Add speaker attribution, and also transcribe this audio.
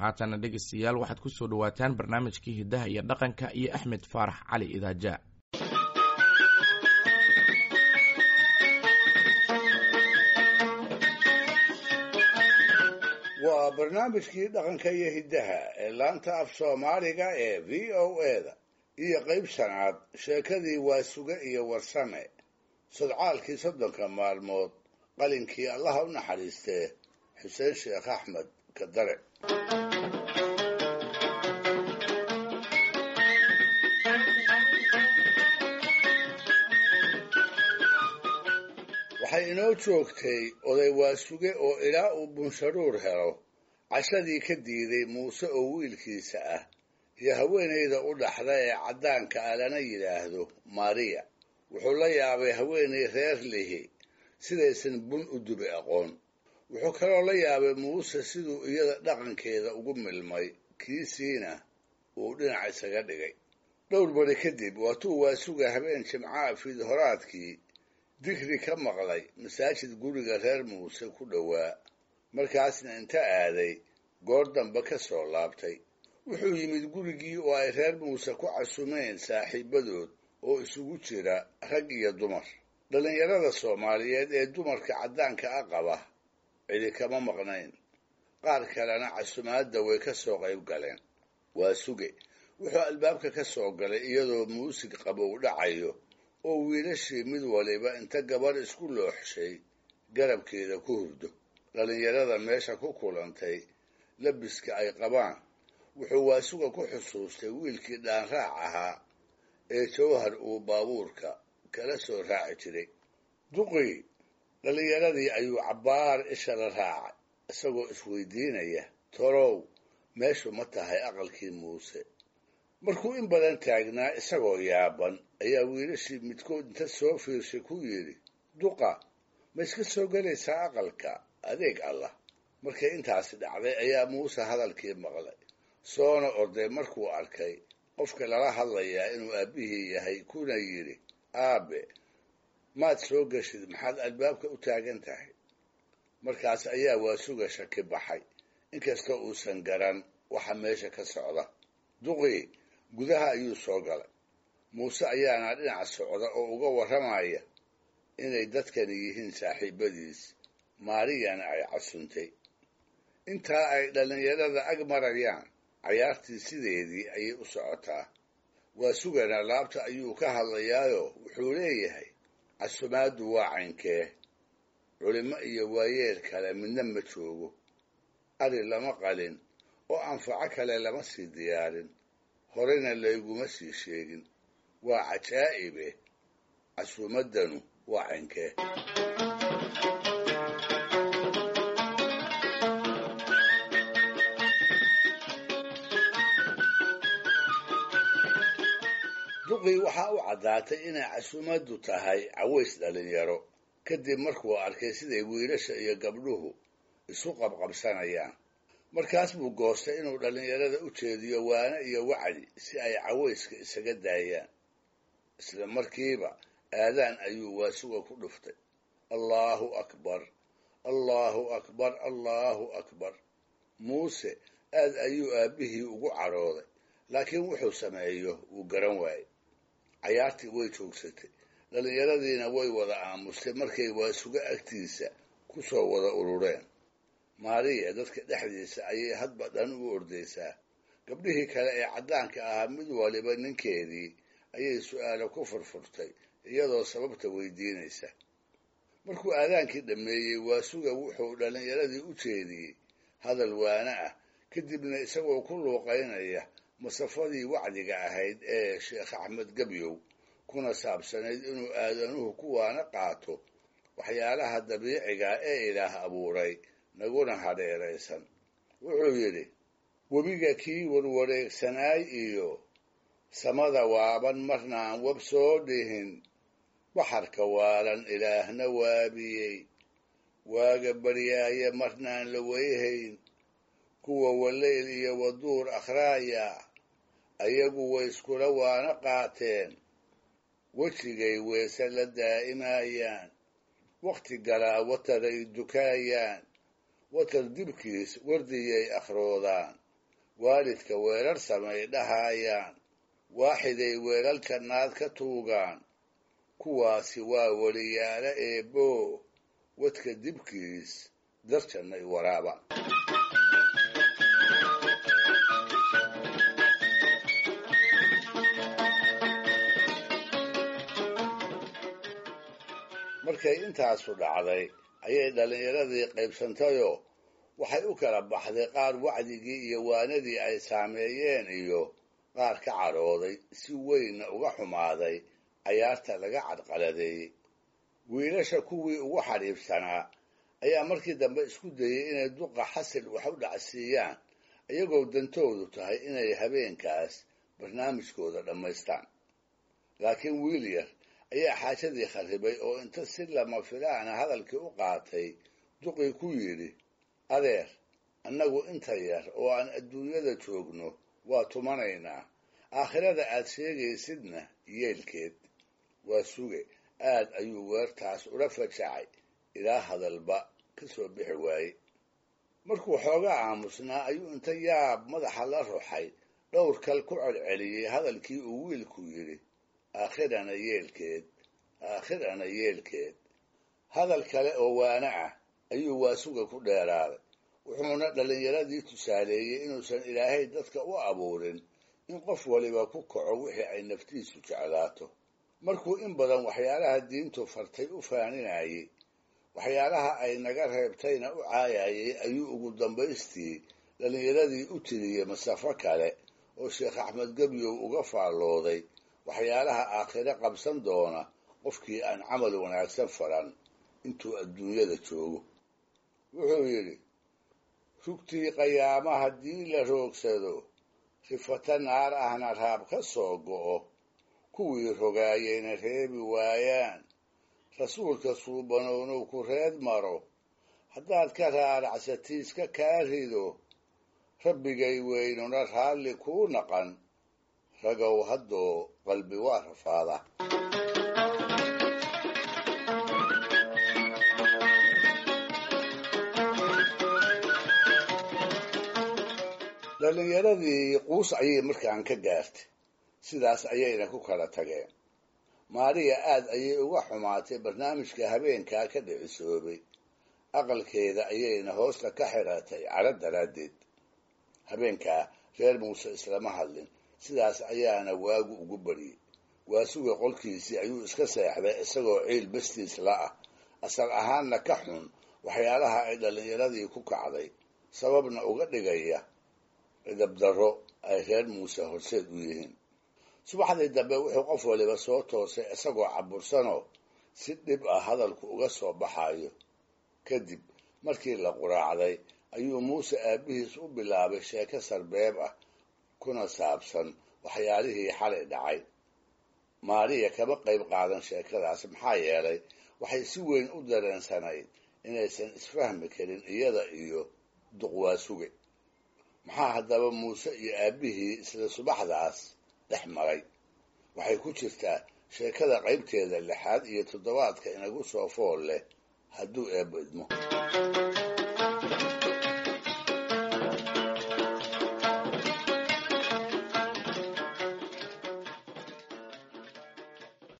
Speaker 1: haatana dhegeystayaal waxaad ku soo dhowaataan barnaamijkii hiddaha iyo dhaqanka iyo axmed faarax cali idaaja
Speaker 2: waa barnaamijkii dhaqanka iyo hiddaha ee laanta af soomaaliga ee v o eda iyo qayb shanaad sheekadii waasuge iyo warsame sodcaalkii soddonka maalmood qalinkii allaha u naxariistee xuseen sheekh axmed kadare waxay inoo joogtay oday waasuge oo ilaa uu bunsharuur helo cashadii ka diiday muuse oo wiilkiisa ah iyo haweenayda u dhaxda ee caddaanka ah lana yidhaahdo mariya wuxuu la yaabay haweenay reer lihi sidaysan bun u dubi aqoon wuxuu kaloo la yaabay muuse siduu iyada dhaqankeeda ugu milmay kiisiina uu dhinac isaga dhigay dhowr bari kadib waatuu waasuga habeen jimcaha fiidhoraadkii digri ka maqlay masaajid guriga reer muuse ku dhowaa markaasna inta aaday goor dambe ka soo laabtay wuxuu yimid gurigii oo ay reer muuse ku casumeen saaxiibadood oo isugu jira rag iyo dumar dhallinyarada soomaaliyeed ee dumarka caddaanka a qaba cidi kama maqnayn qaar kalena casumaadda way ka soo qayb galeen waa suge wuxuu albaabka ka soo galay iyadoo muusig qabow dhacayo oo wiilashii mid waliba inta gabarh isku looxshay garabkeeda ku hurdo dhallinyarada meesha ku kulantay labiska ay qabaan wuxuu waasuga ku xusuustay wiilkii dhaanraac ahaa ee jawhar uu baabuurka kala soo raaci jiray duqii dhallinyaradii ayuu cabbaar isha la raacay isagoo isweydiinaya torow meeshu ma tahay aqalkii muuse markuu in badan taagnaa isagoo yaaban ayaa wiilashii midkood inta soo fiirshay ku yidhi duqa ma iska soo gelaysaa aqalka adeeg allah markay intaasi dhacday ayaa muuse hadalkii maqlay soona orday markuu arkay qofka lala hadlayaa inuu aabbihii yahay kuna yidhi aabe maad soo geshid maxaad albaabka u taagan tahay markaas ayaa waasuga shaki baxay inkastoo uusan garan waxa meesha ka socda duqii gudaha ayuu soo galay muuse ayaana dhinac socda oo uga warramaya inay dadkani yihiin saaxiibadiis maariyana ay casuntay intaa ay dhallinyarada ag marayaan cayaartii sideedii ayay u socotaa waa sugana laabta ayuu ka hadlayaayo wuxuu leeyahay casumaaddu waa caynkee culimo iyo waayeel kale midna ma joogo ari lama qalin oo anfaco kale lama sii diyaarin horena layguma sii sheegin waa cajaa'ibe casuumaddanu waa caynkee duqii waxaa u caddaatay inay casuumaddu tahay caways dhallinyaro kadib markuu arkay siday wiilasha iyo gabdhuhu isu qabqabsanayaan markaas buu goostay inuu dhallinyarada u jeediyo waane iyo wacdi si ay cawayska isaga daayaan isla markiiba aadaan ayuu waasuga ku dhuftay allaahu akbar allaahu akbar allaahu akbar muuse aad ayuu aabbihii ugu cadhooday laakiin wuxuu sameeyo wuu garan waayey cayaartii way joogsatay dhallinyaradiina way wada aamustay markay waasuga agtiisa ku soo wada urureen maariya dadka dhexdiisa ayay hadba dhan u ordaysaa gabdhihii kale ee caddaanka ahaa mid waliba ninkeedii ayay su'aalo ku furfurtay iyadoo sababta weydiinaysa markuu aadaankii dhammeeyey waasuga wuxuu dhallinyaradii u jeediyey hadal waane ah kadibna isagoo ku luuqaynaya masafadii wacdiga ahayd ee sheekh axmed gebyow kuna saabsanayd inuu aadanuhu kuwaana qaato waxyaalaha dabiiciga ee ilaah abuuray naguna hadheeraysan wuxuu yidhi webiga kii warwareegsanaay iyo samada waaban marnaan wab soo dhihin baxarka waalan ilaahna waabiyey waaga baryaaye marnaan la weyhayn kuwa waleyl iyo waduur akhraaya ayagu way iskula waana qaateen wejigay weese la daa'imaayaan wakhti galaa wataray dukaayaan watar dibkiis wardiyay akhroodaan waalidka weerar samay dhahaayaan waaxiday weelalka naad ka tuugaan kuwaasi waa weliyaalo eebboo wadka dibkiis darjannay waraaba markay intaasu dhacday ayay dhallinyaradii qaybsantayoo waxay u kala baxday qaar wacdigii iyo waanadii ay saameeyeen iyo qaar ka cadhooday si weynna uga xumaaday cayaarta laga cadqaladeeyey wiilasha kuwii ugu xadhiibsanaa ayaa markii dambe isku dayey inay duqa xasil wax u dhacsiiyaan iyagoo dantoodu tahay inay habeenkaas barnaamijkooda dhammaystaan laakiin wiil yar ayaa xaajadii kharribay oo inta si lama filaana hadalkii u qaatay duqii ku yidhi adeer annagu inta yar oo aan adduunyada joogno waa tumanaynaa aakhirada aad sheegaysidna yeelkeed waa suge aad ayuu weertaas ula fajacay ilaa hadalba ka soo bixi waaye markuu xoogaa aamusnaa ayuu inta yaab madaxa la ruxay dhowr kal ku celceliyey hadalkii uu wiilku yidhi aakhirana yeelkeed aakhirana yeelkeed hadal kale oo waana ah ayuu waasuga ku dheeraaday wuxuuna dhallinyaradii tusaaleeyey inuusan ilaahay dadka u abuurin in qof waliba ku kaco wixii ay naftiisu jeclaato markuu in badan waxyaalaha diintu fartay u faaninayey waxyaalaha ay naga reebtayna u caayayey ayuu ugu dambaystii dhallinyaradii u tiriyey masafo kale oo sheekh axmed gebyow uga faallooday waxyaalaha aakhire qabsan doona qofkii aan camal wanaagsan faran intuu adduunyada joogo wuxuu yidhi rugtii qayaama haddii la roogsado rifata naar ahna raab ka soo go'o kuwii rogaayeyna reebi waayaan rasuulka suubanownow ku reed maro haddaad ka raaracsatiiska kaa rido rabbigay weynuna raalli kuu naqan ragow haddoo qalbi waa rafaada dhallinyaradii quus ayay markaan ka gaartay sidaas ayayna ku kala tageen maariya aad ayay uga xumaatay barnaamijka habeenkaa ka dhicisoobay aqalkeeda ayayna hoosta ka xiratay cadho daraaddeed habeenkaa reer muuse islama hadlin sidaas ayaana waagu ugu baryey waasuga qolkiisii ayuu iska seexday isagoo ciil bastiis la ah asal ahaanna ka xun waxyaalaha ay dhallinyaradii ku kacday sababna uga dhigaya cidabdarro ay reer muuse horseed u yihiin subaxdii dambe wuxuu qof waliba soo toosay isagoo cabursanoo si dhib ah hadalku uga soo baxayo kadib markii la quraacday ayuu muuse aabbihiis u bilaabay sheeko sarbeeb ah kuna saabsan waxyaalihii xalay dhacay maariya kama qayb qaadan sheekadaas maxaa yeelay waxay si weyn u dareensanayd inaysan isfahmi karin iyada iyo duqwaasuge maxaa haddaba muuse iyo aabbihii isla subaxdaas dhex maray waxay ku jirtaa sheekada qaybteeda lixaad iyo toddobaadka inagu soo fool leh hadduu eebbo idmo